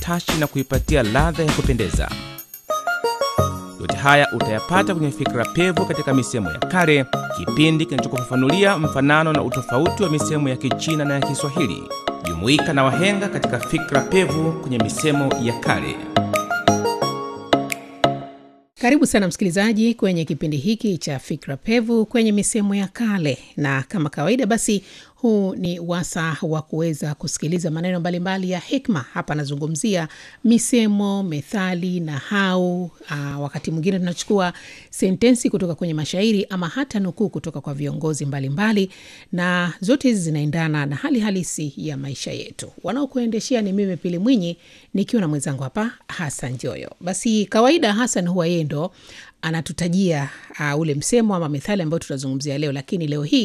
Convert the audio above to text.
utashi na kuipatia ladha ya kupendeza. Yote haya utayapata kwenye Fikra Pevu katika misemo ya kale, kipindi kinachokufafanulia mfanano na utofauti wa misemo ya Kichina na ya Kiswahili. Jumuika na wahenga katika Fikra Pevu kwenye misemo ya kale. Karibu sana msikilizaji kwenye kipindi hiki cha Fikra Pevu kwenye misemo ya kale, na kama kawaida, basi huu ni wasa wa kuweza kusikiliza maneno mbalimbali ya hikma. Hapa anazungumzia misemo, methali, nahau. Aa, wakati mwingine tunachukua sentensi kutoka kwenye mashairi ama hata nukuu kutoka kwa viongozi mbalimbali mbali, na zote hizi zinaendana na hali halisi ya maisha yetu. Wanaokuendeshea ni mimi Pili Mwinyi nikiwa na mwenzangu hapa Hasan Joyo. Basi kawaida Hasan huwa yeye ndo anatutajia uh, ule msemo ama methali ambayo tutazungumzia leo, lakini leo hii